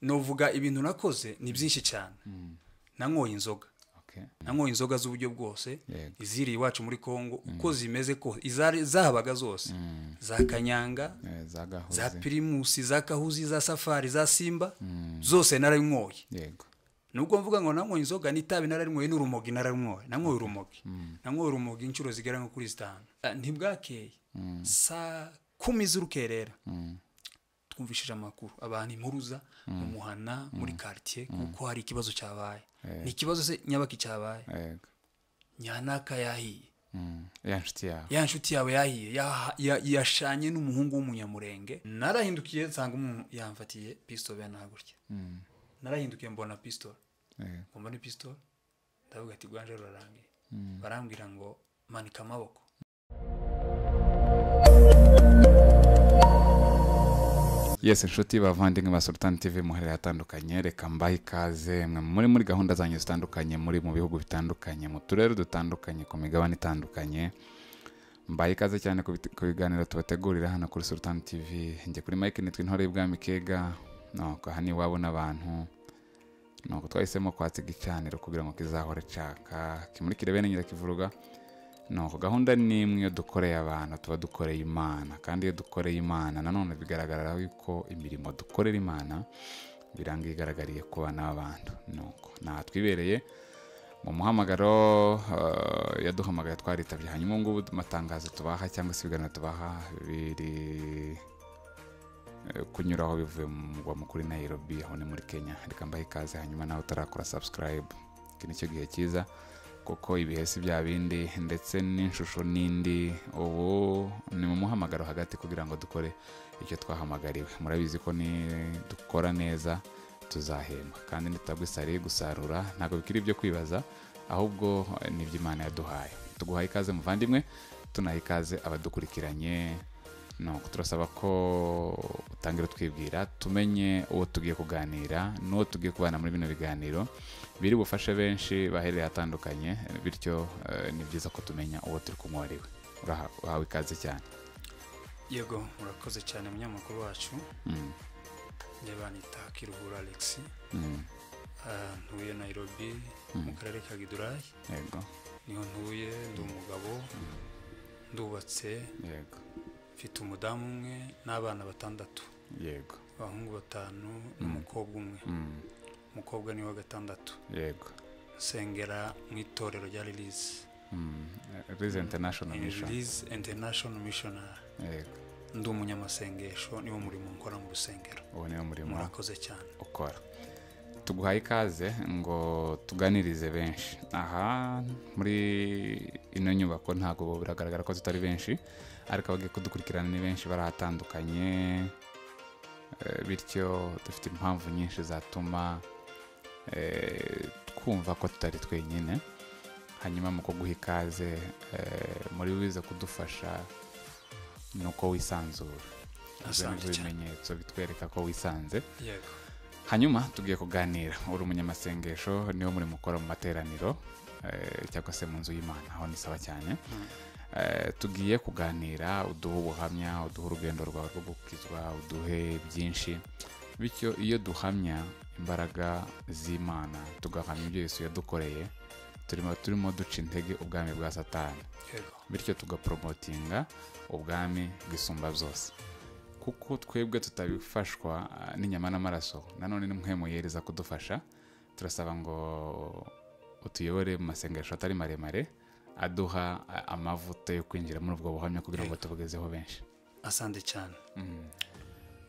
nuvuga ibintu nakoze ni byinshi cyane nanyoye inzoga nanyoye inzoga z'uburyo bwose Yego. iziriye iwacu muri congo uko zimeze kose izari- zahabaga zose za kanyanga Eh, za gahoze za pirimusi za kahuzi za safari za simba zose nararinyoye yego nubwo mvuga ngo nanyoye inzoga n'itabi nararinyoye n'urumogi nararinyoye nanyoye urumogi nanyoye urumogi inshuro zigera nko kuri zitanu Ah, ntibwakeye saa kumi z'urukerera twumvishije amakuru abantu impuruza mu muhana muri quartier kuko hari ikibazo cyabaye ni ikibazo se nyabaki cyabaye yego nyanaka yahiye Mm. ya nshuti yawe ya nshuti yawe yahiye ya- ya- yashanye n'umuhungu w'umunyamurenge narahindukiye nsanga umuntu yamfatiye pisitolo yanahagurya narahindukiye mbona pisitolo Eh, ngo mbone pisitolo ndavuga ati rwanje rurarangiye barambwira ngo manika amaboko yes inshuti bavandimwe ba sultan tv muharira hatandukanye reka mbahe ikaze mwe muri muri gahunda zanyu zitandukanye muri mu bihugu bitandukanye mu turere dutandukanye ku migabane itandukanye mbaye ikaze cyane ku biti- ku biganiro tubategurira hano kuri sultan tv njye kuri mike nitwa intore y'ubwami kega nuko aha ni iwabo n'abantu nuko twahisemo kwatsiga icaniro kugira ngo kizahore caka kimurikire bene nyirakivuruga nuko gahunda ni imwe iyo dukoreye abantu tuba dukoreye imana kandi iyo dukoreye imana nanone bigaragarira yuko imirimo dukorera imana birangira igaragariye ku bana b'abantu nuko nta twibereye mu muhamagaro eh, yaduhamagaye twaritabye hanyuma ubu ngubu amatangazo tubaha cyangwa se ibiganiro tubaha biri eh, kunyuraho bivuye mu mugwa mukuru i Nairobi aho ni muri Kenya reka mbahe ikaze hanyuma nawe utarakora subscribe iki ni cyo gihe cyiza kuko ibihe si bya bindi ndetse n'inshusho n'indi ubu ni mu muhamagaro hagati kugira ngo dukore icyo twahamagariwe murabizi ko ni dukora neza tuzahemba kandi nitabwo isari gusarura ntabwo bikiri ibyo kwibaza ahubwo eh, ni iby'imana yaduhaye tuguhaye ikaze muvandimwe tunaha ikaze abadukurikiranye nuko turasaba ko utangira twibwira tumenye uwo tugiye kuganira n'uwo tugiye kubana muri bino biganiro biri bufashe benshi bahereye atandukanye bityo eh, ni byiza ko tumenya uwo turi kumwariwe Uraha- uhawe ikaze cyane yego murakoze cyane munyamakuru wacu Mm, njye banita kiruhura alexi mm, Ah, ntuye nairobi mu karere ka gidurayi yego niho ntuye ndi umugabo ndubatse yego mfite umudamu umwe n'abana batandatu yego abahungu batanu n'umukobwa umwe Mm, umukobwa ni wa gatandatu yego nsengera mu itorero rya lilize rize international mission lilize international missionary yego ndi umunyamasengesho niwo murimo nkora mu rusengero uwo niwo murimo murakoze cyane ukora tuguhaye ikaze ngo tuganirize benshi aha muri ino nyubako ntabwo biragaragara ko tutari benshi ariko abagiye kudukurikirana ni benshi barahatandukanye Eh, bityo dufite impamvu nyinshi zatuma eh, twumva ko tutari twenyine hanyuma mu kuguha ikaze eh, muri wize kudufasha ni uko wisanzura Ibyo ni Asante byo cyane. bimenyetso bitwereka ko wisanze yego hanyuma tugiye kuganira uri umunyamasengesho niwo murimo ukora mu materaniro eh, cyangwa se mu nzu y'imana aho ni sawa cyane Eh, tugiye kuganira uduhe ubuhamya uduhe urugendo rwawe rwo gukizwa uduhe byinshi bityo iyo duhamya imbaraga z'imana tugahamya ibyo yesu yadukoreye turimo turimo duca intege ubwami bwa satani yego bityo tugaporomotinga ubwami bwisumba byose kuko twebwe tutabifashwa ah, n'inyama n'amaraso nanone ni mwe muyereza kudufasha turasaba ngo utuyobore mu masengesho atari maremare aduha ah, amavuta yo kwinjira muri ubwo buhamya kugira ngo tubugezeho benshi asante cyane Mm,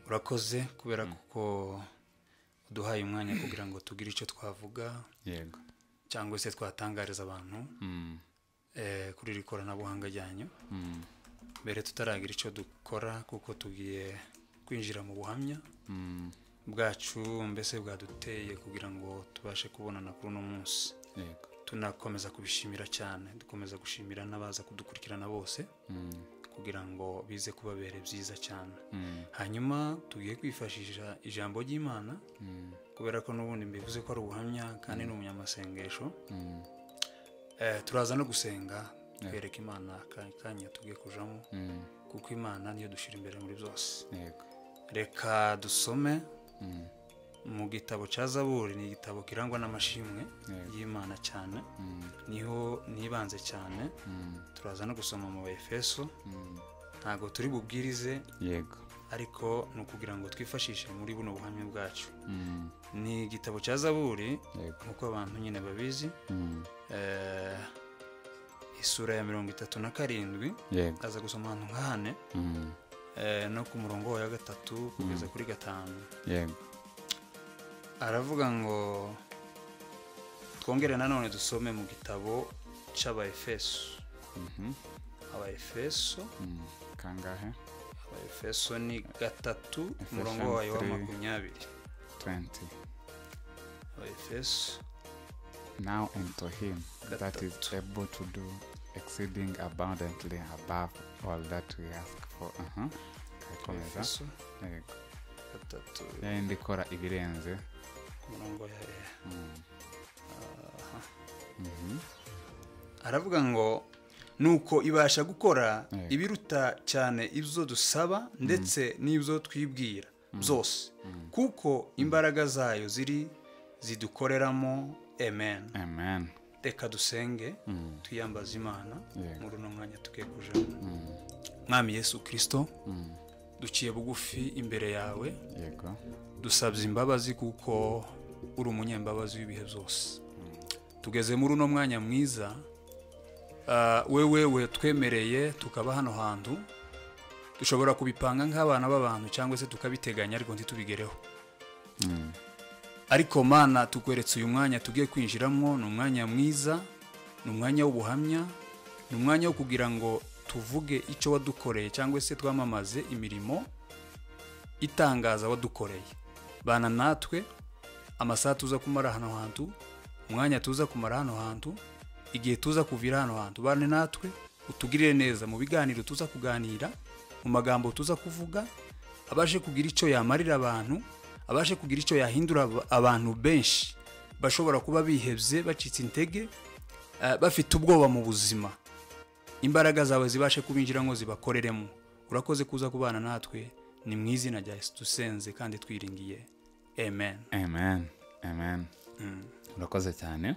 urakoze kubera kuko uduhaye umwanya kugira ngo tugire icyo twavuga yego cyangwa se twatangariza abantu Mm, eh, kuri iri koranabuhanga ryanyu mm, mbere tutaragira icyo dukora kuko tugiye kwinjira mu buhamya mm, bwacu mbese bwaduteye kugira ngo tubashe kubonana kuri uno munsi yego tunakomeza kubishimira cyane dukomeza gushimira n'abaza kudukurikirana bose Mm, kugira ngo bize kubabera byiza cyane mm, hanyuma tugiye kwifashisha ijambo ry'imana mm, kubera ko n'ubundi mbivuze ko ari ubuhamya kandi ni umunyamasengesho mm, Eh, turaza no gusenga twereka imana aka- akanya tugiye kujamo mm, kuko imana niyo dushyira imbere muri byose yego reka dusome Mm, mu mu gitabo cya zaburi ni igitabo kirangwa n'amashimwe Yego. y'imana cyane niho nibanze cyane turaza no gusoma mu efeso ntabwo turi bubwirize yego ariko ni ukugira ngo twifashishe muri buno buhamya bwacu Mm, ni igitabo cya zaburi yego nk'uko abantu nyine babizi Mm, eh, isura ya mirongo itatu na karindwi yego aza gusoma ahantu nka hane Mm, eh, no ku murongo wa gatatu kugeza kuri gatanu yego aravuga ngo twongere nanone dusome mu gitabo cy'abaefeso Mhm. abaefeso Mm, kangahe abaefeso ni gatatu Efesians umurongo wayo wa three. makumyabiri 20 abaefeso now unto him that is Gatatu. able to do exceeding abundantly above all that we ask for Aha. Gakomeza. abaefeso yego gatatu yayindi ikora ibirenze ku murongo ya e Mm, aha. mhm. aravuga ngo nuko ibasha gukora Yego. ibiruta cyane ibyo dusaba ndetse n'ibyo twibwira byose kuko imbaraga zayo ziri zidukoreramo amen amen reka dusenge Mm, twiyambaze imana Yego. muri uno mwanya tugiye kujamo mm, mwami yesu kirisito mm. duciye bugufi imbere yawe yego dusabye imbabazi kuko uri umunyembabazi w'ibihe byose tugeze muri uno mwanya mwiza Ah, wewe we twemereye tukaba hano hantu dushobora kubipanga nk'abana b'abantu cyangwa se tukabiteganya ariko ntitubigereho Mm, ariko mana tukweretse uyu mwanya tugiye kwinjiramo ni umwanya mwiza ni umwanya w'ubuhamya ni umwanya wo kugira ngo tuvuge icyo wadukoreye cyangwa se twamamaze imirimo itangaza wadukoreye bana natwe amasaha tuza kumara hano hantu umwanya tuza kumara hano hantu igihe tuza kuvira hano hantu bane natwe utugirire neza mu biganiro tuza kuganira mu magambo tuza kuvuga abashe kugira icyo yamarira abantu abashe kugira icyo yahindura aba- abantu benshi bashobora kuba bihebye bacitse intege eh, bafite ubwoba mu buzima imbaraga zawe zibashe kubinjiramo zibakoreremo urakoze kuza kubana natwe ni mu izina rya yesu dusenze kandi twiringiye amen amen amen Mm. urakoze cyane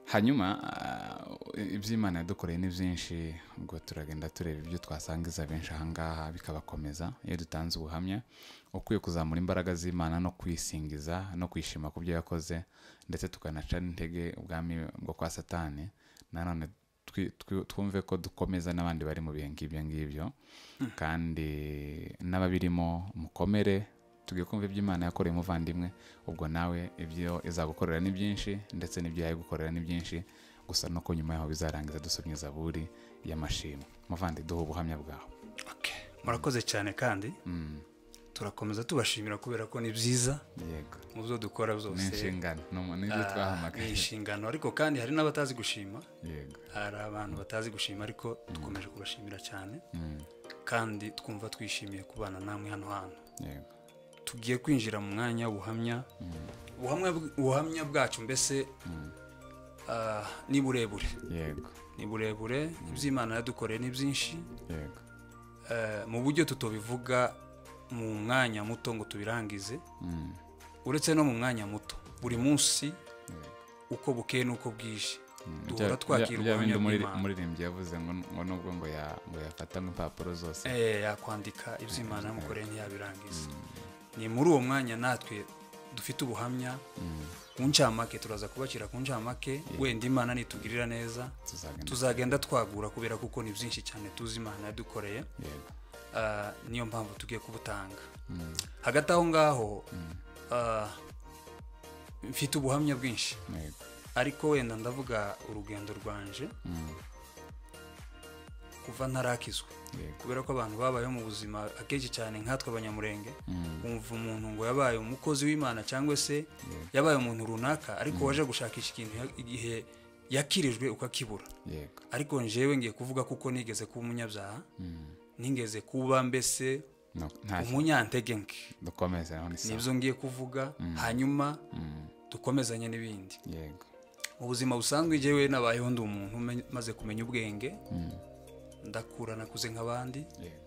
hanyuma ah, iby'imana yadukoreye ni byinshi ubwo turagenda tureba ibyo twasangiza benshi ahangaha bikabakomeza iyo dutanze ubuhamya ukwiye kuzamura imbaraga z'imana no kwisingiza no kwishima ku byo yakoze ndetse tukanaca n'intege ubwami bwo kwa satani nanone twi- twi- twumve ko dukomeza n'abandi bari mu bihe ngibyo ngibyo kandi n'ababirimo mukomere tugiye kumva ibyo imana yakoreye umuvandimwe ubwo nawe ibyo izagukorera ni byinshi ndetse n'ibyo yayigukorera ni byinshi gusa no ko nyuma yaho bizarangiza dusomye zaburi y'amashimwe muvandi duha ubuhamya bwawe Okay. murakoze cyane kandi Mm, turakomeza tubashimira kubera ko ni byiza yego mu byo dukora ni byose inshingano ni umu- nibyo Ah, ni twahamagaye inshingano ariko kandi hari n'abatazi gushima yego hari abantu batazi gushima ariko dukomeje kubashimira cyane Mm, kandi twumva twishimiye kubana namwe hano hantu yego tugiye kwinjira mu mwanya w'ubuhamya ubuhamya bw- ubuhamya bwacu mbese Mm, ah, ni burebure yego ni burebure iby'imana yadukoreye ni byinshi yego Eh, mu buryo tutobivuga mu mwanya muto ngo tubirangize Mm, uretse no mu mwanya muto buri munsi yego uko bukeye n'uko bwije Mm, Duhora bya- bya- twakira bya bindi ubuhamya umuri- bw'Imana. umuririmbyi yavuze ngo ngo nubwo ngo ya- ngo yafata nk'impapuro zose Eh, yakwandika iby'imana yamukoreye ntiyabirangiza ni muri uwo mwanya natwe dufite ubuhamya Mm, ku ncamake turaza kubakira ku ncamake wenda imana nitugirira neza tuzagenda tuzagenda twagura kubera kuko ni byinshi cyane tuzi imana yadukoreye yego Ah, niyo mpamvu tugiye kubutanga Mm, hagati aho ngaho ah, mfite ubuhamya bwinshi yego ariko wenda ndavuga urugendo rwanje Mm, kuva ntarakizwa yego kubera ko abantu babayeho mu buzima akenshi cyane nkatwe abanyamurenge Mm, wumva umuntu ngo yabaye umukozi w'imana cyangwa se yabaye umuntu runaka ariko waje gushakisha ikintu ya- igihe yakirijwe ukakibura yego ariko njyewe ngiye kuvuga kuko nigeze kuba umunyabyaha Mm, nigeze kuba mbese no, nta umunyantege nke dukomeze naho ni sawa nibyo ngiye kuvuga hanyuma Mm, dukomezanye n'ibindi yego mu buzima busanzwe njyewe nabayeho ndi umuntu ume- maze kumenya ubwenge Mm, ndakura nakuze nk'abandi yego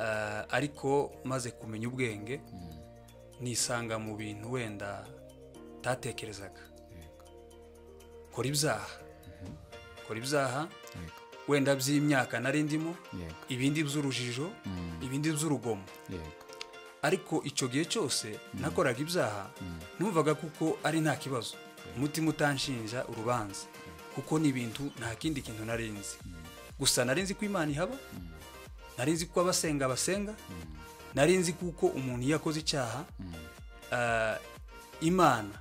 Ah, ariko maze kumenya ubwenge nisanga mu bintu wenda utatekerezaga kora ibyaha kora ibyaha yego wenda by'imyaka nari ndimo yego ibindi by'urujijo ibindi by'urugomo yego ariko icyo gihe cyose nakoraga ibyaha numvaga kuko ari nta kibazo umutima utanshinja urubanza kuko ni ibintu nta kindi kintu nari nzi gusa nari nzi ko imana ihaba nari nzi ko abasenga basenga nari nzi kuko umuntu iyo akoze icyaha ah, imana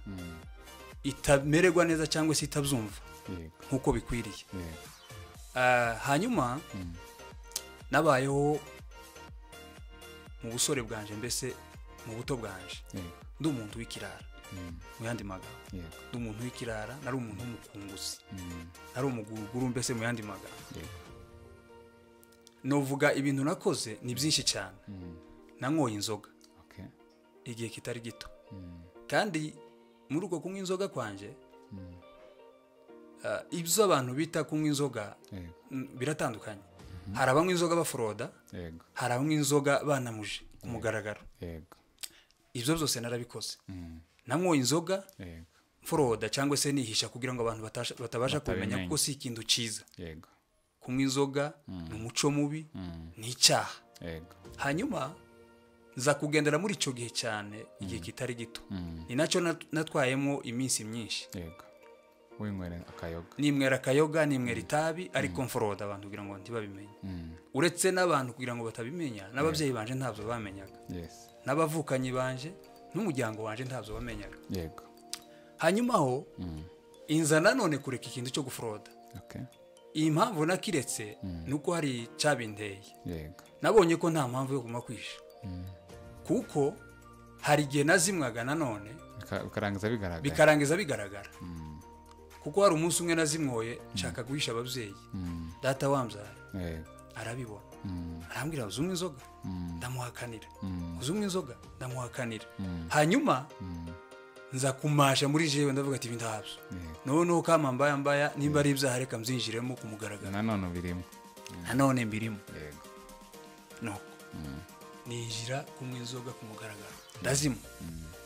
itamererwa neza cyangwa se itabyumva yego nk'uko bikwiriye yego Ah, hanyuma nabayeho mu busore bwanje mbese mu buto bwanje yego ndi umuntu w'ikirara mu yandi magambo yego ndi umuntu w'ikirara nari umuntu w'umukunguzi Mm, nari umuguruguru mbese mu yandi magambo yego novuga ibintu nakoze ni byinshi cyane Mm, nanyoye inzoga okay igihe kitari gito Mm, kandi muri uko kunywa inzoga kwanjye mm, ah, ibyo abantu bita kunywa inzoga yego mm, biratandukanye hari abanywa inzoga baforoda yego hari abanywa inzoga banamuje ku mugaragaro yego ibyo byose narabikoze Mm, nanyoye inzoga yego mforoda cyangwa se nihisha kugira ngo abantu batasha- batabasha kumenya Batabimenya. kuko si ikintu cyiza yego kunywa inzoga ni umuco mubi Mm, ni icyaha yego hanyuma nza kugendera muri icyo gihe cyane igihe kitari gito Mm, ni nacyo nat- natwayemo iminsi myinshi yego winywera akayoga nimwera akayoga nimwera itabi ariko mforoda abantu kugira ngo ntibabimenye Mm, uretse n'abantu kugira ngo batabimenya n'ababyeyi banje ntabyo bamenyaga yes n'abavukanyi banje n'umuryango wanje ntabyo bamenyaga yego hanyuma aho Mm, inza nanone kureka ikintu cyo guforoda okay iyi mpamvu nakiretse ni uko hari icyabinteye yego nabonye ko nta mpamvu yo kuguma kwisha Mm, kuko hari igihe nazimwaga nanone bika- bikarangiza bigaragara bikarangiza bigaragara Mm, kuko hari umunsi umwe nazimwoye nshaka guhisha ababyeyi mm, data wambyaye yego arabibona Mm, arambwira uzi umwe inzoga mm, ndamuhakanira mm, uzi umwe inzoga ndamuhakanira mm, hanyuma mm, nza kumasha muri jewe ndavuga ati ibi ntabyo yego noneho kama mbaya mbaya nimba ari ibyaha reka mbyinjiremo ku mugaragaro nanone ubirimo nanone mbirimo yego nuko ninjira kunywa inzoga ku mugaragaro ndazimwa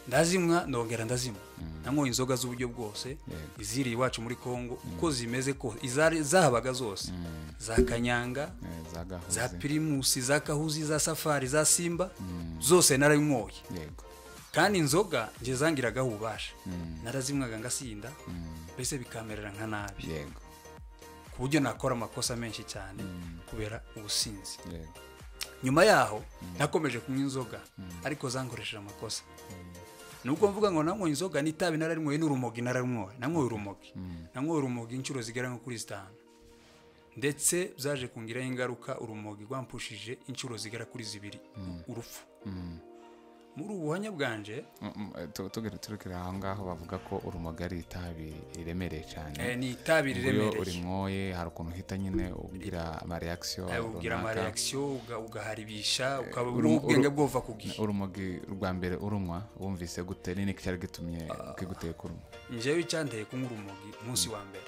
ndazimwa ndongera ndazimwa nanyoye inzoga z'uburyo bwose Yego. iziriye iwacu muri kongo uko zimeze ko izari- zahabaga zose za kanyanga Eh, za gahuzi za pirimusi za kahuzi za safari za simba zose narabinyoye yego kandi inzoga nge zangiragaho ububasha Mm, narazimwaga ngasinda mm, mbese bikamerera nka nabi yego ku buryo nakora amakosa menshi cyane kubera ubusinzi yego nyuma yaho nakomeje kunywa inzoga ariko zankoresheje amakosa nubwo mvuga ngo nanyoye inzoga n'itabi nararinyoye n'urumogi nararinyoye nanyoye urumogi nanyoye urumogi inshuro zigera nko kuri zitanu ndetse byaje kungiraho ingaruka urumogi rwampushije inshuro zigera kuri zibiri urupfu Mm. muri ubu buhanya bwanje Mm, mm, tu- tugere turukira aho ngaho bavuga ko urumogi ari itabi riremereye cyane eh, ni itabi Ubwo iyo riremereye urinyoye hari ukuntu uhita nyine ugira amareyakisiyo Eh, ugira runaka amareyakisiyo uga- ugaharibisha ukaba urumo- ubwenge uru- bwova ku gihe urumogi rwa mbere urumwa wumvise gute ni iki cyari gitumye kiguteye kurumwa njyewe icyanteye kunywa urumogi umunsi wa mbere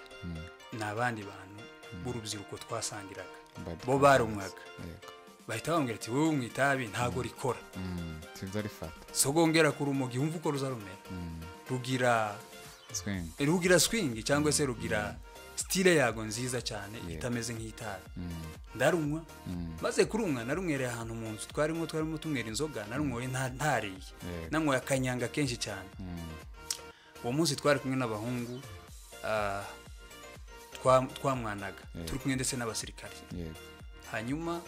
ni abandi bantu b'urubyiruko twasangiraga Bad bo barunywaga yego bahita bambwira ati wowe mu itabi ntago rikora Mm, sibyo rifata sogongera ku rumogi wumva uko ruzarumera rugira swing rugira swingi cyangwa se rugira sitire yago nziza cyane itameze nk'itabi Mm, ndarunywa mm, maze kurumwa narunywereye ahantu mu nzu twarimo twarimo tunywera inzoga narunywoye nta- ntariye Yego. nanyweye akanyanga kenshi cyane mm, uwo munsi twari kumwe n'abahungu ah, twa- twamwanaga Yego. turi kumwe ndetse n'abasirikare yego hanyuma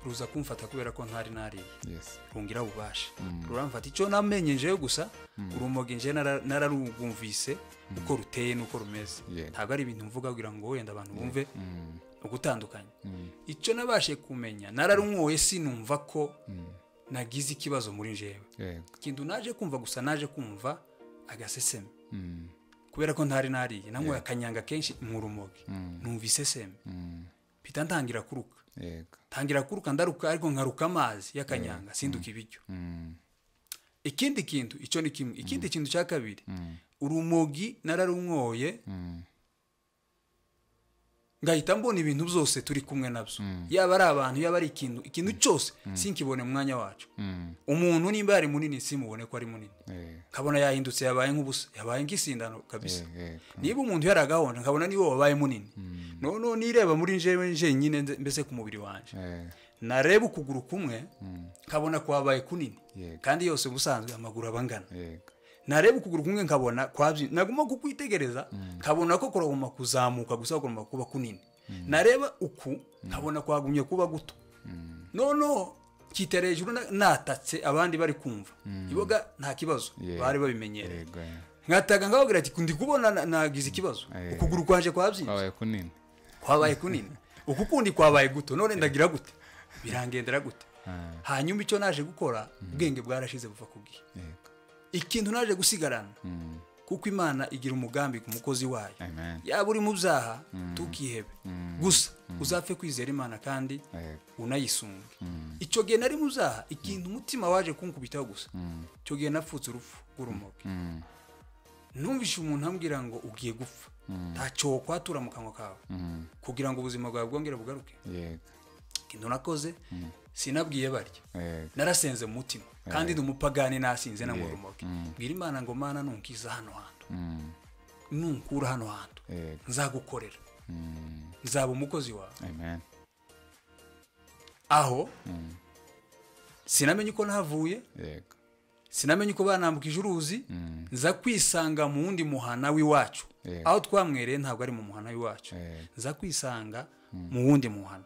ruza kumfata kubera ko ntari nariye yes rungira ububasha ruramfata icyo namenye njewe gusa urumogi nje nara- nararwumvise uko ruteye n'uko rumeze Yego. ntabwo ari ibintu mvuga kugira ngo wenda abantu bumve Mm, ugutandukanye mm, icyo nabashe kumenya nararumwoye sinumva ko nagize ikibazo muri njewe yego ikintu naje kumva gusa naje kumva agaseseme Mm, kubera ko ntari nariye nanyweye akanyanga kenshi mu rumogi numva iseseme mm, mpita ntangira kuruka yego ntangira kuruka ndaruka ariko nkaruka amazi y'akanyanga sinduka ibiryo Mm, ikindi kintu icyo ni kimwe ikindi kintu cya kabiri mm, urumogi nararumwoye mm, ngahita mbona ibintu byose turi kumwe nabyo yaba ari abantu yaba ari ikintu ikintu cyose sinkibone mu mwanya wacu umuntu nimba yari munini simubone ko ari munini nkabona yahindutse yabaye nk'ubusa yabaye nk'isindano kabisa niba umuntu yari agahonda nkabona niba wabaye munini noneho nireba muri njyewe njyenyine mbese ku mubiri wanjye nareba ukuguru kumwe nkabona kwabaye kunini kandi yose ubusanzwe amaguru aba angana nareba ukuguru kumwe nkabona naguma kukwitegereza nkabona ko kuraguma kuzamuka gusa kugomba kuba kunini nareba uku nkabona kwagumye kuba guto noneho kitera hejuru natatse abandi bari kumva iboga nta kibazo bari babimenyereye nkataga nkababwira ati ndi kubona nagize ikibazo ukuguru kwaje kwabyimbye kwabaye kunini uku kundi kwabaye guto none ndagira gute birangendera gute hanyuma icyo naje gukora ubwenge bwarashize buva ku gihe ikintu naje gusigarana kuko imana igira umugambi ku mukozi wayo yaba uri mu byaha tukihebe gusa uzapfe kwizera imana kandi unayisunge icyo gihe nari mu byaha ikintu umutima waje kunkubitaho gusa icyo gihe napfutse urupfu rw'urumogi numvishe umuntu ambwira ngo ugiye gupfa ntacyo kwatura mu kanwa kawe kugira ngo ubuzima bwawe bwongere bugaruke ikintu nakoze sinabwiye barya narasenze mu mutima kandi ni umupagani nasinze na murumoke mbwira imana ngo mana nunkiza hano hantu nunkura hano hantu nzagukorera nzaba umukozi wawe aho sinamenye uko nahavuye sinamenye uko banambukije uruzi nza kwisanga mu wundi muhana w'iwacu aho twamwereye ntabwo ari mu muhana w'iwacu nza kwisanga mu wundi muhana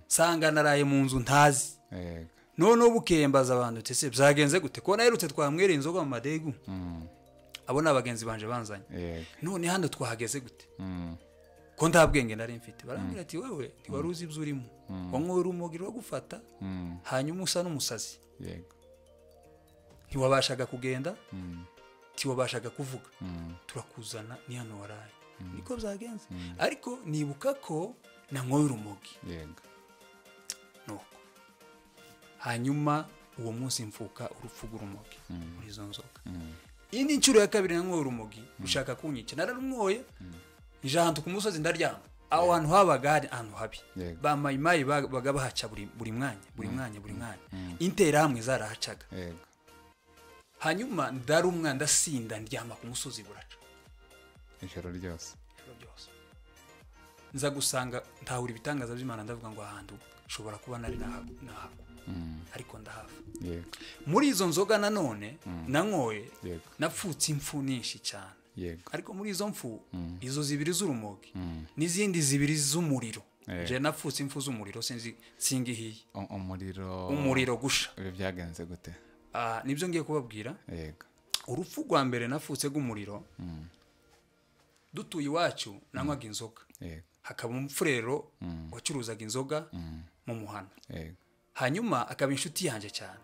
nsanga naraye mu nzu ntazi noneho bukeye mbaza abantu ndetse byagenze gute ko naherutse twamwereye inzoga mu madegu abo ni abagenzi banje banzanye none hano twahageze gute ko nta bwenge nari mfite barambwira ati wowe ntiwari uzi ibyo urimo wanywera umugiro wo gufata hanyuma usa n'umusazi ntiwabashaga kugenda ntiwabashaga kuvuga turakuzana ni hano waraye niko byagenze ariko nibuka ko nanywera urumogi nuko hanyuma uwo munsi mfuka urupfu rw'urumogi muri izo nzoga iyi ni inshuro ya kabiri nanywera urumogi ushaka kunyica nararumwoye nje ahantu ku musozi ndaryama aho hantu habaga hari ahantu habi bamayimayi baga bahaca buri mwanya buri mwanya buri mwanya interahamwe zarahacaga hanyuma ndarumwa ndasinda ndyama ku musozi buraca ijoro ryose nza gusanga ntahura ibitangaza by'imana ndavuga ngo ahantu ushobora kuba nari nahagwa ariko ndahava muri izo nzoga nanone nanyoye napfutse impfu nyinshi cyane ariko muri izo mfu izo zibiri z'urumogi n'izindi zibiri z'umuriro njye napfutse impfu z'umuriro singihiye umuriro umuriro gusha ibi byagenze gute nibyo ngiye kubabwira urupfu rwa mbere napfutse rw'umuriro dutuye iwacu nanywaga inzoga hakaba umufurero wacuruzaga inzoga mu muhanda hanyuma akaba inshuti yanjye cyane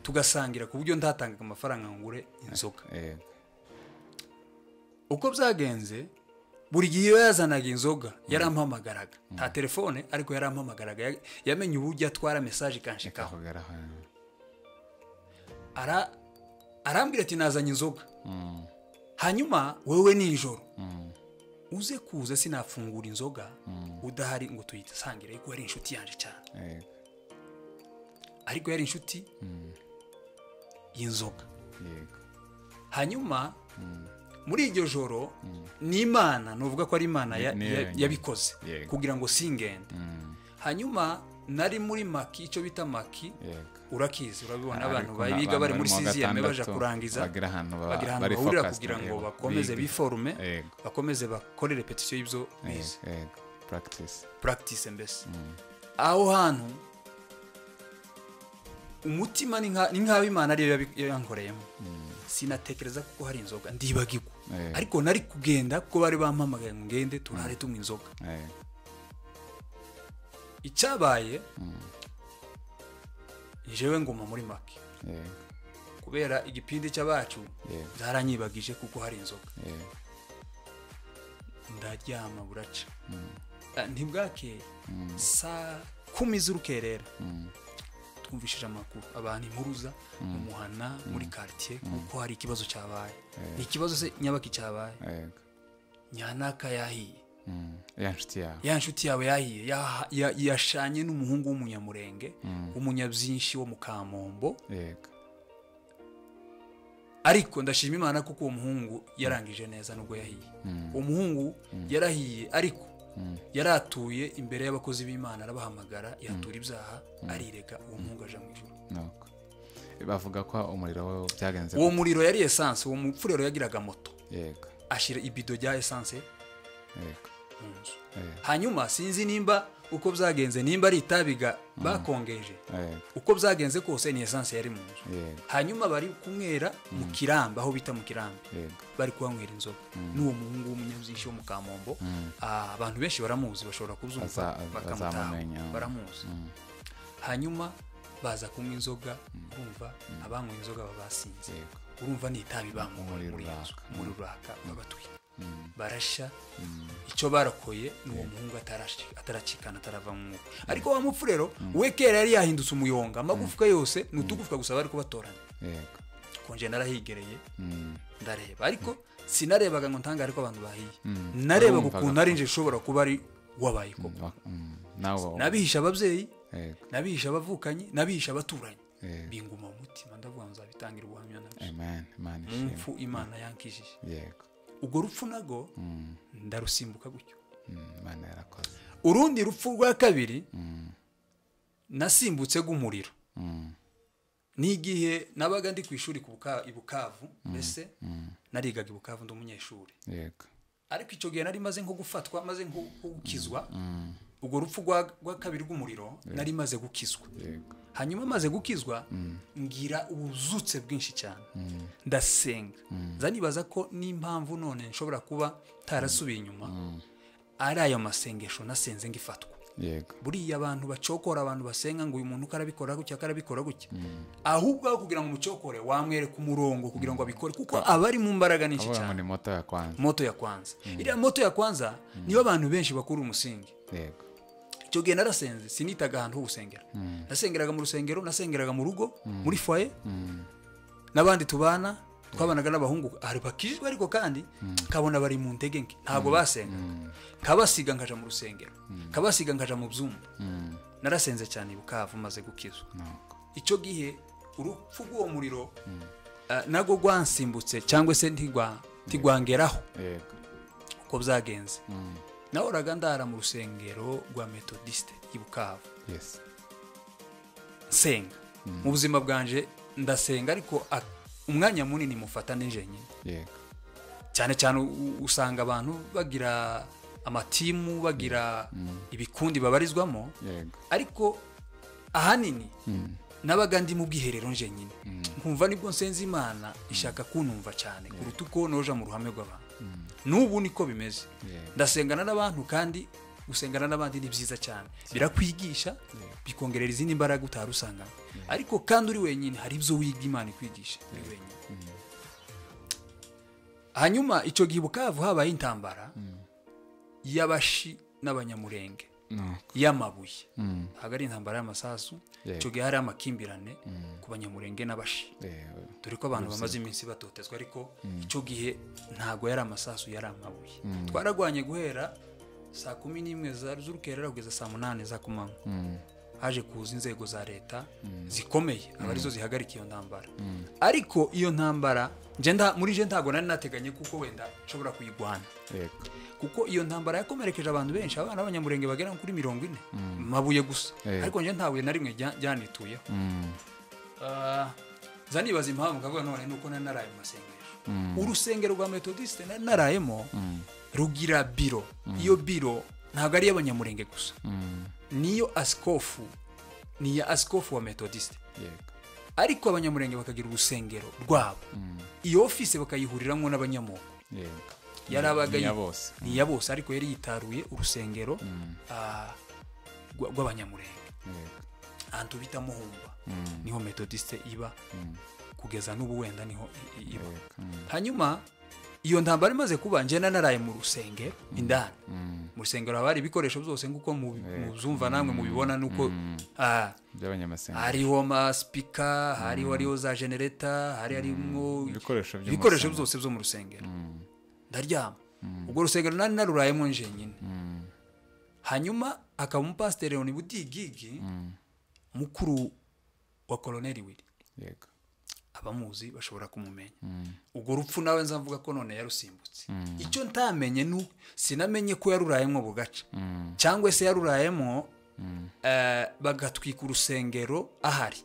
tugasangira ku buryo ndatangaga amafaranga ngure inzoga uko byagenze buri gihe iyo yazanaga inzoga yarampamagaraga nta telefone ariko yarampamagaraga yamenye uburyo atwara mesaje ikanshikaho arambwira ati nazanye inzoga hanyuma wowe nijoro uze kuza sinafungura inzoga udahari ngo tuyisangire ariko yari inshuti yanjye cyane ariko yari inshuti y'inzoga hanyuma muri iryo joro ni imana nuvuga ko ari imana yabikoze kugira ngo singende hanyuma nari muri maki icyo bita maki urakizi urabibona abantu biga bari muri siziyeme baje kurangiza bagira ahantu bahurira kugira ngo bakomeze biforume bakomeze bakore repetisiyo y'ibyo bize puragitise mbese aho hantu umutima ni nk'aho imana ariyo yankoreyemo sinatekereza kuko hari inzoga ndibagirwa ariko nari kugenda kuko bari bampamagaye ngo ngende turare tunywa inzoga icyabaye njyewe nguma muri maki kubera igipindi cy'abacu zaranyibagije kuko hari inzoga ndaryama buraca ntibwakeye saa kumi z'urukerera twumvishije amakuru abantu impuruza mu muhana muri karitsiye kuko hari ikibazo cyabaye ni ikibazo se nyabaki cyabaye nyanaka yahiye ya nshuti yawe ya nshuti yawe yahiye ya- ya- yashanye n'umuhungu w'umunyamurenge umunyabyinshi wo mu kamombo yego ariko ndashima imana kuko uwo muhungu yarangije neza nubwo yahiye uwo muhungu yarahiye ariko yaratuye imbere y'abakozi b'imana arabahamagara yatura ibyaha arirega uwo muhungu aja mu ijoro nuko bavuga ko umuriro wo byagenze uwo muriro yari esanse uwo mupfurero yagiraga moto yego ashyira ibido rya esanse yego mu nzu yego hanyuma sinzi nimba uko byagenze nimba ari itabiga bakongeje yego uko byagenze kose ni esanse yari mu nzu yego hanyuma bari kumwera mu kirambi aho bita mu kirambi yego bari kuhanywera inzoga n'uwo muhungu w'umunyabyishi wo mu kamombo Ah, abantu benshi baramuzi bashobora kubyumva Aza- az- bakamutaha azamumenya. baramuzi hanyuma baza kunywa inzoga urumva abanywa inzoga baba basinze Yego. urumva ni itabi banyweye Umuriro muri iyo nzu uraka. muri ruraka babatwika barashya icyo barakoye ni uwo muhungu atarashi- ataracikana atarava mu mwuka ariko wa mupfurero we kera yari yahindutse umuyonga amagufwa yose ni utugufwa gusa bari kubatoranya yego konje narahigereye Mm, ndareba ariko sinarebaga ngo ntangare ko abantu bahiye Urumvaga narebaga ukuntu ari nje ushobora kuba ari wabaye koko wa- mm, nawe wa- nabihisha ababyeyi yego nabihisha abavukanyi nabihisha abaturanyi Yego. binguma mu mutima ndavuga ngo nzabitangira ubuhamya nabyo amen imana mu ishimwe mpfu imana yankijije yego ubwo rupfu nago ndarusimbuka gutyo Mm, imana yarakoze urundi rupfu rwa kabiri nasimbutse rw'umuriro Mm, n'igihe nabaga ndi ku ishuri ku Buka- i bukavu mbese narigaga i bukavu ndi umunyeshuri yego ariko icyo gihe nari maze nko gufatwa maze nko nko gukizwa urwo rupfu rwa rwa kabiri rw'umuriro nari maze gukizwa yego hanyuma maze gukizwa ngira ubuzutse bwinshi cyane ndasenga zanibaza ko n'impamvu none nshobora kuba ntarasubiye inyuma ari ayo masengesho nasenze ngifatwa yego buriya abantu bacokora abantu basenga ngo uyu muntu uko arabikora gutya uko arabikora gutya ahubwo aho kugira ngo umucokore wamwereka umurongo kugira ngo abikore kuko aba ari mu mbaraga nyinshi avuga ngo cyane ni moto ya kwanza moto ya kwanza iriya moto ya kwanza niyo abantu benshi bakura umusingi yego icyo gihe narasenze sinitaga ahantu ho gusengera nasengeraga mu rusengero nasengeraga mu rugo muri foye n'abandi tubana twabanaga n'abahungu hari bakijwe ariko kandi nkabona bari mu ntege nke ntabwo basengaga nkabasiga nkaja mu rusengero nkabasiga nkaja mu byuma narasenze cyane i bukavu maze gukizwa nuko icyo gihe urupfu rw'uwo muriro ah, nabwo rwansimbutse cyangwa se ntigwa- ntigwangeraho yego uko byagenze nahoraga ndara mu rusengero rwa metodisite i bukavu yesi nsenga mu buzima bwanje ndasenga ariko a- umwanya munini mufata ni jenyine yego cyane cyane u- usanga abantu bagira amatimu bagira ibikundi babarizwamo yego ariko ahanini nabaga ndi mu bwiherero njenyine nkumva nibwo nsenze imana ishaka kunumva cyane kuruta uko noja mu ruhame rw'abantu n'ubu niko bimeze Yego. ndasengana n'abantu kandi gusengana n'abandi ni byiza cyane birakwigisha bikongerera izindi mbaraga utari usangana ariko kandi uri wenyine hari ibyo wiga imana ikwigisha uri wenyine hanyuma icyo gihe i bukavu habaye intambara y'abashi n'abanyamurenge nuko y'amabuye ntabwo ari intambara y'amasasu Yego. icyo gihe hari amakimbirane ku banyamurenge n'abashi yego dore ko abantu bamaze iminsi batotezwa ariko icyo gihe ntabwo yari amasasu yari amabuye twaragwanye guhera saa kumi n'imwe za- z'urukerera kugeza saa munani za kumanywa haje kuza inzego za leta zikomeye aba arizo zihagarika iyo ntambara ariko iyo ntambara nje nda- muri je ntabwo nari nateganye kuko wenda nshobora kuyigwana yego kuko iyo ntambara yakomerekeje abantu benshi abana b'abanyamurenge bagera kuri mirongo ine mabuye gusa Eh. ariko njye nta buye na rimwe rya- ryanituyeho Ah, nza nibaza impamvu nkavuga none nuko nari naraye mu masengesho urusengero rwa metodisite nari narayemo rugira biro iyo biro ntabwo ari iy'abanyamurenge gusa niyo asikofu ni iya asikofu wa metodisite yego ariko abanyamurenge bakagira urusengero rwabo iyo ofisi bakayihuriramo n'abanyamoko yego yarabaga Ni iya yi- bose. ni iya bose ariko yari yitaruye urusengero ah, rwa- rw'abanyamurenge yego ahantu bita muhumba niho metodiste iba kugeza n'ubu wenda niho i- i- iba yego Mm, hanyuma iyo ntambara imaze kuba njyana naraye mu rusengero indani mu rusengero haba hari ibikoresho byose nk'uko mubi- mubyumva namwe mubibona nuko ah, by'abanyamasenga hariho amasipika hariho hariho za genereta hari harimo Ibikoresho byo mu ibikoresho rusengero. byose byo mu rusengero ndaryama ubwo rusengero nari narurayemo njyenyine hanyuma akaba umupasiteri leoni budigigi mukuru wa koloneli wiri yego abamuzi bashobora kumumenya ubwo rupfu nawe nza mvuga ko none yarusimbutse icyo ntamenye nu sinamenye ko yarurayemo ako gace cyangwa se yarurayemo eh, bagatwika urusengero ahari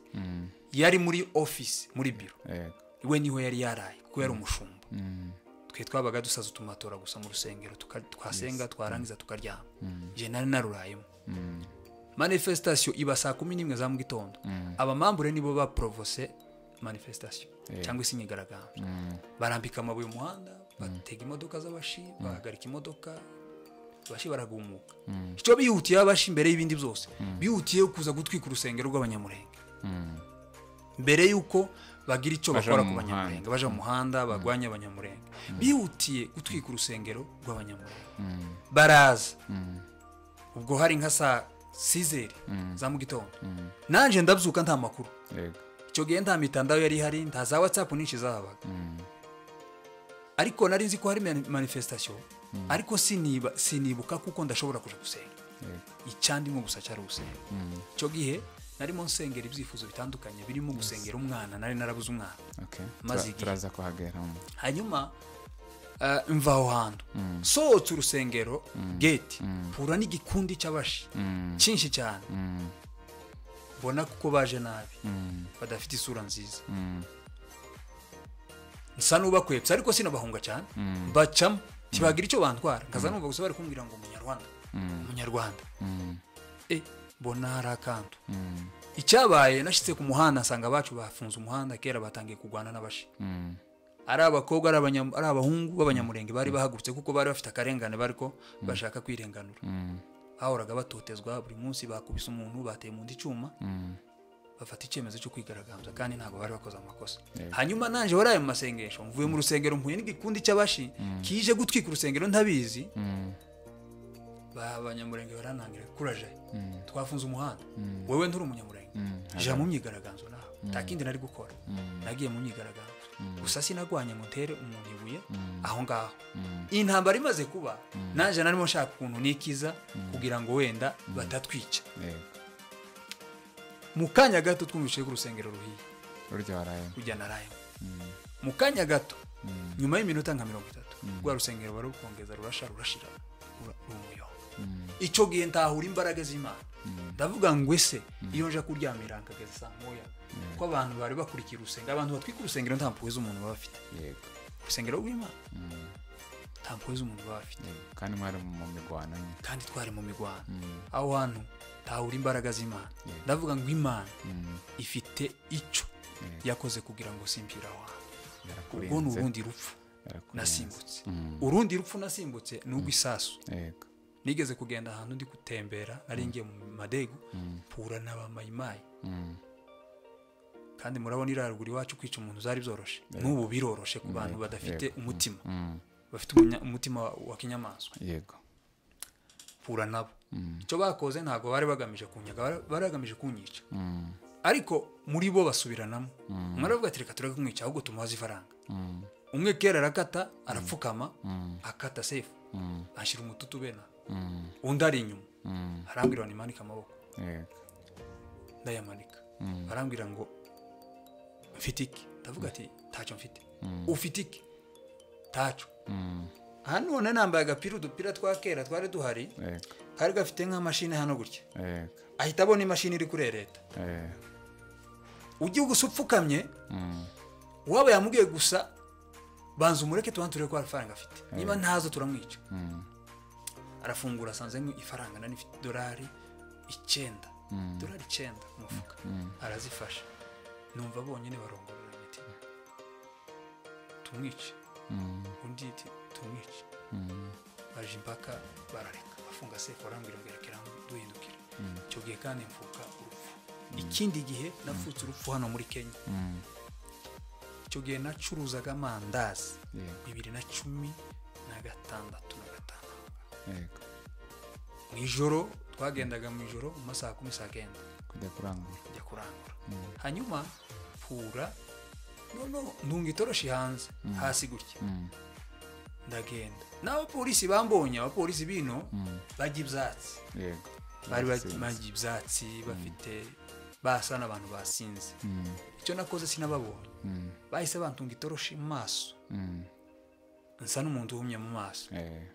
yari muri ofisi muri biro yego we niho yari yaraye kuko yari umushumba twe twabaga dusaza utumatora gusa mu rusengero tuka- twasenga twarangiza tukaryama njye nari narurayemo manifestation iba saa kumi n'imwe za mu gitondo abamambure nibo baporovose manifestation cyangwa se imyigaragambyo barambika amabuye umuhanda batega imodoka z'abashi bahagarika imodoka abashi baragumuka icyo bihutiye abashi mbere y'ibindi byose bihutiye kuza gutwika urusengero rw'abanyamurenge mbere y'uko bagira icyo Baja bakora mu ku muhanda. banyamurenge baja mu muhanda barwanya abanyamurenge bihutiye gutwika urusengero rw'abanyamurenge baraza ubwo hari nka saa sizeri za mu gitondo nanjye ndabyuka nta makuru yego icyo gihe nta mitandao yari ihari nta za watsapu nyinshi zahabaga ariko nari nzi ko hari mani- manifestation ariko siniba- sinibuka kuko ndashobora kuja gusenga yego icyandimo gusa cyari ugusenga icyo gihe narimo nsengera ibyifuzo bitandukanye birimo gusengera umwana nari narabuze umwana okay Maze Tura- igihe. turaza kuhageramo hanyuma eh, mva aho hantu sohotse urusengero geti mpura n'igikundi cy'abashi cyinshi cyane mbona kuko baje nabi badafite isura nziza nsa n'ubakwepsa ariko sinabahunga cyane bacamo ntibagira icyo bantwara nkaza numva gusa bari kumbwira ngo umunyarwanda umunyarwanda e mbona hari akantu icyabaye nashyitse ku muhanda nsanga abacu bafunze umuhanda kera batangiye kurwana n'abashi ari abakobwa ari abanyam- ari abahungu b'abanyamurenge bari bahagurutse kuko bari bafite akarengane bariko bashaka kwirenganura bahoraga batotezwa buri munsi bakubise umuntu bateye mu ndi cyuma bafata icyemezo cyo kwigaragambya kandi ntabwo bari bakoze amakosa hanyuma nanje wari ayo mu masengesho mvuye mu rusengero mpuye n'igikundi cy'abashi kije gutwika urusengero ntabizi ba- abanyamurenge baranangira kuraje twafunze umuhanda wewe nturi umunyamurenge jya mu myigaragambyo nawe nta kindi nari gukora nagiye mu myigaragambyo gusa sinagwanye mutere umuntu ibuye aho ngaho iyi ntambara imaze kuba nanjye narimo nshaka ukuntu nikiza kugira ngo wenda batatwica yego mu kanya gato twumvise ko urusengero ruhiye urya warayemo kujya na rayo mu kanya gato nyuma y'iminota nka mirongo itatu rwa rusengero barukongeza rurasha rurashira rura- rumuyonga icyo gihe ntahura imbaraga z'imana ndavuga ngo ese iyo nje kuryamira nkageza saa moya ko abantu bari bakurikiye urusengero abantu batwika urusengero nta mpuhwe z'umuntu baba bafite yego urusengero rw'imana nta mpuhwe z'umuntu baba bafite yego kandi mwari mu migwano nyine kandi twari mu mirwano aho hantu tahura imbaraga z'imana ndavuga ngo imana ifite icyo yakoze kugira ngo simpire aho hantu ubwo ni yarakurinze urundi rupfu yarakurinze. nasimbutse urundi rupfu nasimbutse ni urw'isasu yego nigeze kugenda ahantu ndi gutembera nari ngiye mu madego mpura n'abamayimayi kandi murabona iriya ruguru iwacu kwica umuntu zari byoroshe n'ubu biroroshe ku bantu badafite umutima bafite umunya- umutima wa- wa kinyamaswa yego mpura nabo icyo bakoze ntabwo bari bagamije kunyaga bari- bari bagamije kunyica ariko muri bo basubiranamo umwe aravuga ati reka tureke kumwica ahubwo tumuhaze ifaranga umwe kera arakata arapfukama akata sefu ashyira umututu bena undi ari inyuma arambwira ngo nimanike amaboko yego ndayamanika arambwira ngo mfite iki ndavuga ati ntacyo mfite ufite iki ntacyo aha none nambaye agapira udupira twa kera twari duhari yego kari gafite nk'amashini hano gutya yego ahita abona imashini iri kurereta eh, ujye gusa upfukamye uwaba yamubwiye gusa banza umureke tubanze turebe ko hari ifaranga afite niba ntazo turamwica arafungura asanze nk'i- ifaranga nari ifite idolari icyenda idolari icyenda ku mufuka arazifasha numva bonyine barongorera imitima tumwice undi iti tumwice baje impaka barareka bafunga seko barambwira ngo rekera duhindukira icyo gihe kandi mvuka urupfu ikindi gihe nafutse urupfu hano muri kenya icyo gihe nacuruzaga amandazi Yego. bibiri na cumi na gatandatu na gatanu yego mu ijoro twagendaga mu ijoro mu masaha ya kumi saa kenda kujya kurangura njya kurangura hanyuma pura noneho ndunga itoroshi hanze hasi gutya ndagenda n'abapolisi bambonye abapolisi bino bajya ibyatsi yego bari Sinzi. bajya ibyatsi bafite basa n'abantu basinze Mm, icyo nakoze sinababonye mm, bahise bantunga itoroshi mu maso mm. nsa n'umuntu uhumye mu maso Eh,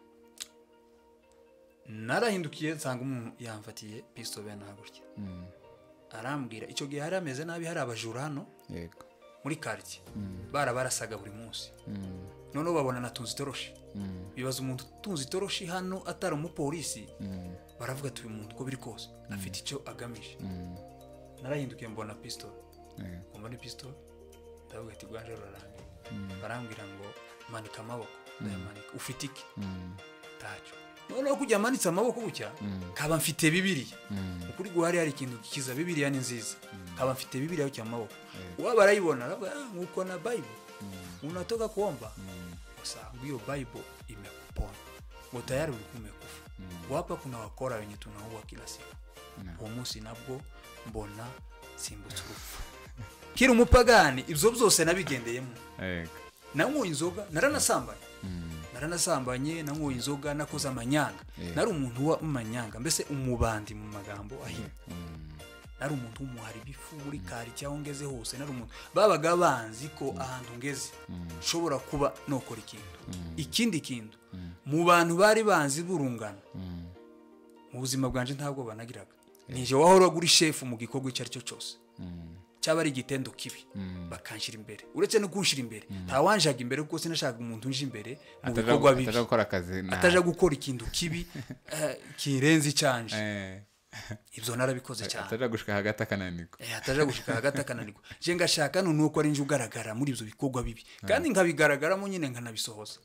narahindukiye nsanga umuntu yamfatiye pisito bene hakurya mm, arambwira icyo gihe yari ameze nabi hari abajura hano yego muri karitsiye barabarasaga buri munsi Mm, noneho babona natunze itoroshi mm, bibaza umuntu utunze itoroshi hano atari umupolisi mm, baravuga ati uyu muntu uko biri kose afite icyo agamije mm. narahindukiye mbona pisito Eh, mbona pisito ndavuga ati rwanje rurarangiye barambwira ngo manika amaboko ndayamanika ufite iki mm, ntacyo noneho kujya amanitse amaboko gutya kaba mfite bibiriya mm, ukuri guhari hari ikintu gikiza bibiriya ni nziza nkaba mfite bibiriya yo cyangwa amaboko Yego. uwaba arayibona aravuga "Ah, nguko na bayibo unatoka kuomba mm, usanga hiyo bible imekupona ngo tayari ulikuwa umekufa wapa kuna wakora wenye tunaua kila siku uwo munsi nabwo mbona simbutse urupfu kiri umupagani ibyo byose nabigendeyemo yego nanyoye inzoga naranasambanye Mm, naranasambanye nanyoye inzoga nakoze amanyanga Yeah. nari umuntu w'amanyanga mbese umubandi mu magambo ahinnye mm, nari umuntu w'umuhari ibifu muri kari cyangwa ngeze hose nari umuntu babaga banzi ko ahantu ngeze nshobora kuba nokora ikintu ikindi kintu mu bantu bari banzi burungano mm, mu buzima bwanje ntabwo banagiraga nije wahoraga uri shefu mu gikorwa icyo ari cyo cyose mm, cyaba ari igitendo kibi mm. bakanshyira imbere uretse no kunshyira imbere ntawanjaga imbere kuko sinashakaga umuntu unje imbere mu Ataja- bikorwa bibi ataja gukora akazi nabi. ataja gukora ikintu kibi eh, kirenze icyanje Eh, ibyo narabikoze cyane ataja gushika hagati akananirwa Eh, ataja gushika hagati akananirwa je ngashaka none uko ari nje ugaragara muri ibyo bikorwa bibi kandi nkabigaragaramo nyine nkanabisohoza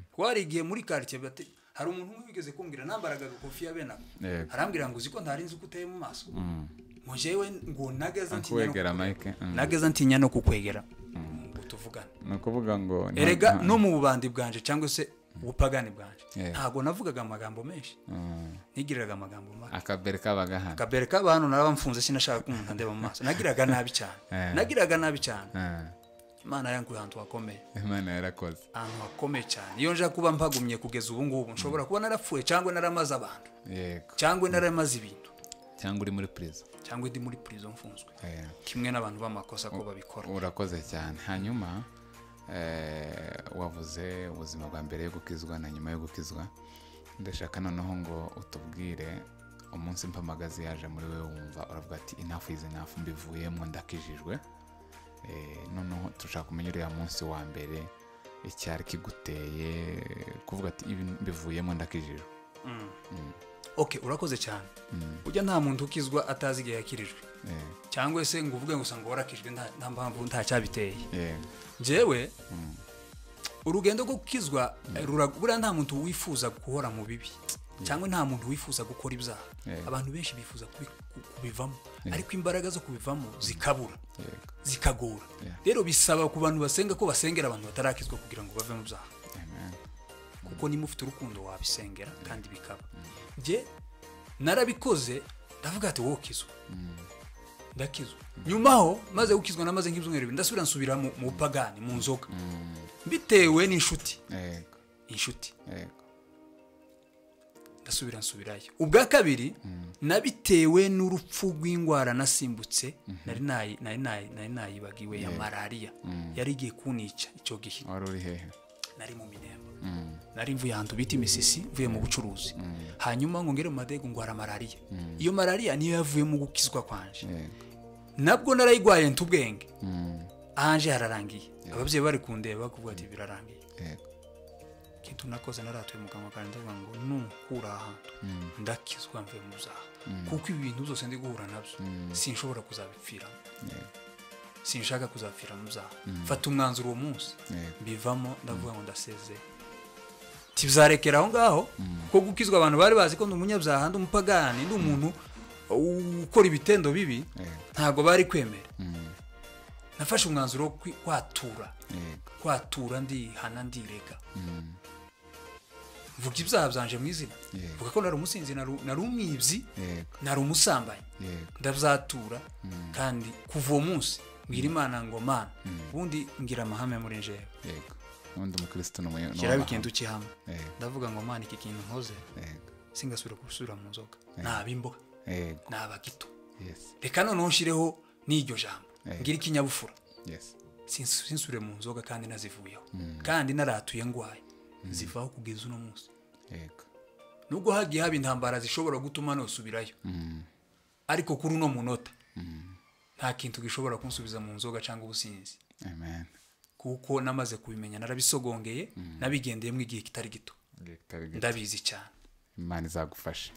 kuko hari igihe muri karitsiye bati hari umuntu umwe wigeze kumbwira nambaraga agakofia benako Yego. arambwira ngo uzi ko ntari nzi ko uteye mu maso ngo jewe ngo nageza ntinya no kuwegera mike kukwegera. nageza ntinya no kukwegera ngo tuvugane ni ukuvuga ngo nta- erega nta- no mu bubandi bwanje cyangwa se ubupagani bwanje Yeah. ntabwo navugaga amagambo menshi Mm. nigiriraga amagambo make akabere kabaga hano akabere k'abantu narabamfunze sinashaka ko umuntu andeba mu maso nagiraga nabi cyane Eh. nagiraga nabi cyane Ah, imana yanguye ahantu hakomeye imana yarakoze ahantu hakomeye cyane iyo nja kuba mpagumye kugeza ubu ngubu nshobora kuba narapfuye cyangwa naramaze abantu yego cyangwa naramaze ibintu cyangwa uri muri prison cyangwa ndi muri prison mfunzwe Eh, kimwe n'abantu b'amakosa ko babikora urakoze cyane hanyuma eh, wavuze ubuzima bwa mbere yo gukizwa na nyuma yo gukizwa ndashaka noneho ngo utubwire umunsi mpamagazi yaje muri we wumva uravuga ati inafu izi nafu mbivuyemo ndakijijwe Eh, noneho turashaka kumenya uriya munsi wa mbere icyari kiguteye kuvuga ati ibi mbivuyemo ndakijijwe ok urakoze cyane ujya nta muntu ukizwa atazi igihe yakirijwe Eh, cyangwa se ngo uvuge ngo usanga warakijwe nta- nta mpamvu nta cyabiteye eh, njyewe urugendo rwo gukizwa eh, rura- buriya nta muntu wifuza guhora mu bibi cyangwa nta muntu wifuza gukora ibyaha Yeah. abantu benshi bifuza kubi- ku- kubivamo ariko imbaraga zo kubivamo zikabura yego zikagora Yeah. rero bisaba ku bantu basenga ko basengera abantu batarakizwa kugira ngo bave mu byaha amen kuko niba ufite urukundo wabisengera kandi bikaba njye narabikoze ndavuga ati wowe ukizwa ndakizwa nyuma aho maze gukizwa namaze nk'ibyumweru bibiri ndasubira nsubira mu mu bupagani mu nzoga bitewe n'inshuti yego inshuti yego ndasubira nsubirayo ubwa kabiri nabitewe n'urupfu rw'indwara nasimbutse nari nayi- nari nayi- nari nayibagiwe ya malariya yari igiye kunica icyo gihe wari uri hehe nari mu minemba Mm, nari mvuye ahantu bita imisisi mvuye mu bucuruzi hanyuma ngo ngere mu madego ngwara malariya iyo malariya niyo yavuye mu gukizwa kwanje yego nabwo narayigwaye ntubwenge Mm, ahanje hararangiye ababyeyi bari kundeba kuvuga ati birarangiye yego ikintu nakoze naratuye mu kanwa kanjye ndavuga ngo nukura ahantu ndakizwa mvuye mu byaha kuko ibi bintu byose ndi guhura nabyo sinshobora kuzabipfiramo yego sinshaka kuzapfira mu byaha mfata umwanzuro uwo munsi Yego. mbivamo ndavuga ngo ndasezeye tibizarekera aho ngaho ko gukizwa abantu bari bazi ko ndi umunyabyaha ndi umupagani ndi umuntu ukora ibitendo bibi yego ntabwo bari kwemera Mm, nafashe umwanzuro wo kwi- kwatura yego kwatura ndihana ndirega Mm, mvuga ibyaha byanje mu izina Yego. mvuga ko nari umusinzi nari nari umwibyi yego nari umusambanyi yego ndabyatura kandi kuva uwo munsi mbwira imana ngo mana ubundi ngira amahame muri njewe yego n'undi umukirisitu ni umuyobozi shyiraho ikintu ukihamwe ndavuga ngo mwana iki kintu nkoze singasubira gusubira mu nzoga naba imboga yego naba gito yesi reka noneho nshyireho n'iryo jambo ngira ikinyabupfura yesi sinsu- sinsubire mu nzoga kandi nazivuyeho kandi naratuye ndwaye zivaho kugeza uno munsi yego nubwo hagiye haba intambara zishobora gutuma nusubirayo ariko kuri uno munota nta kintu gishobora kunsubiza mu nzoga cyangwa ubusinzi amen kuko namaze kubimenya narabisogongeye nabigendeyemo igihe kitari gito Yego, tari gito. ndabizi cyane imana izagufasha